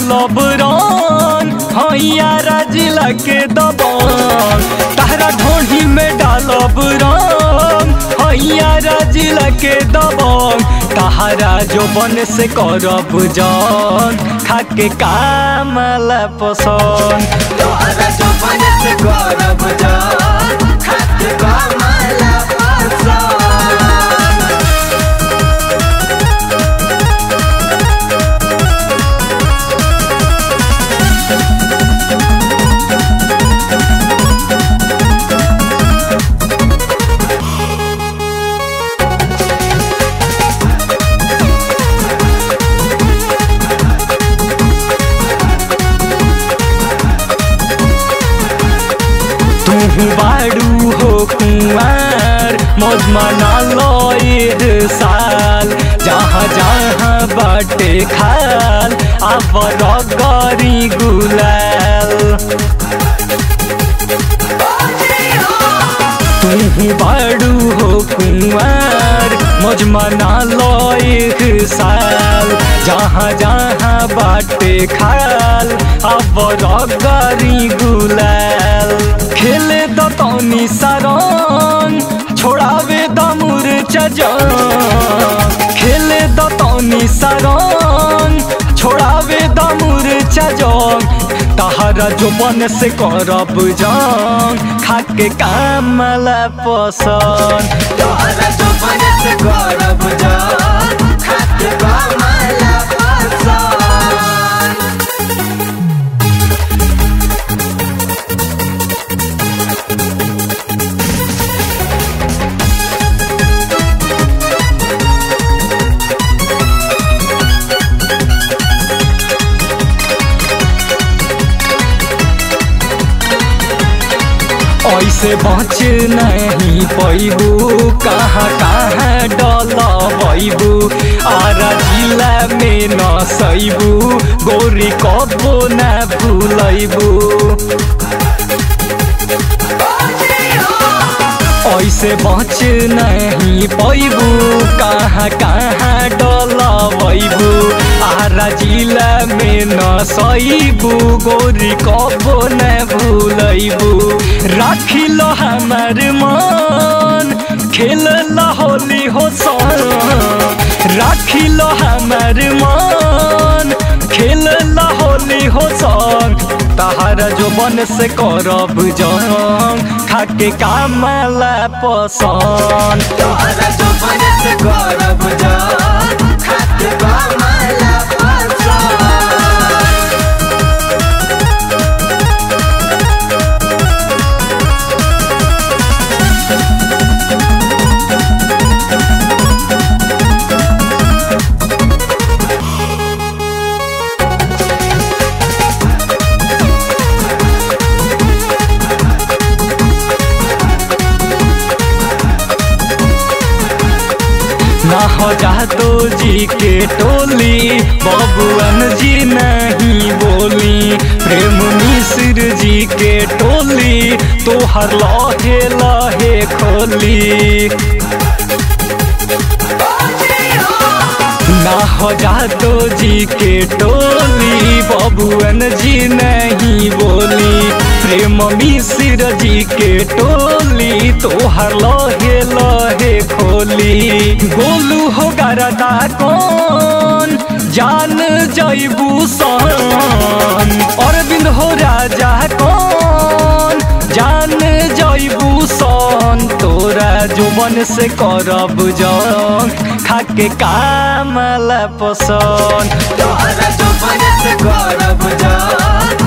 डालब रंग हैया राजिला के दबंग तारा ढोढ़ी में डालब रंग हैया राजिला के दबंग तारा जो बन से करब जन खाके कामला पसंद तोहरा जो बने से गौरव जान खाते कमला पसंद तू बाड़ू हो कुंवर मौज मना लो एक साल जहाँ जहाँ बाटे खाल अब गरी गुलाल तू बाड़ू हो कुंवर मौज मना लो एक साल जहाँ जहाँ बाटे खाल अब गरी गुलाल खेले द तनी सरन छोड़ावे द मूर्छा जन खेले द तनी सरन छोड़ावे द मूर्छा जन तहरा जो बन से करब जंग खाके कामला पसंद तोहरा जो बने से गौरव जान खाते कमला पसंद ऐसे बच नहीं पैबू कहाँ कहाँ डलबू आरा जिला में न सैबू गोरी कबो न भूलैबू ऐसे बच नहीं पैबू कहाँ कहाँ डलबू आरा जिला में न सैबू गोरी कबो न भूलैबू राखी लो हमार मन खेल होली हो सन राखी लो हमार मन खेल होली हो सन तहारा जो मन से करब जंग खाके कामला पसंद तोहरा जो बने से गौरव जान खाते कमला पसंद ना हो जातो जी के टोली बबुअन जी नहीं बोली प्रेम मिश्र जी के टोली तोहर लहे लहे खोली ना हो जातो जी के टोली बबुअन जी नहीं बोली प्रेम मिश्र जी के टोली तोहर लहे लहे खोली गोलू हो गरदा कौन जान जैबू सन अरविंद हो राजा कौन जान जैबू सन तोरा जुबन से करब जंग खाके कामला पसंद तोहरा जो बने से गौरव जान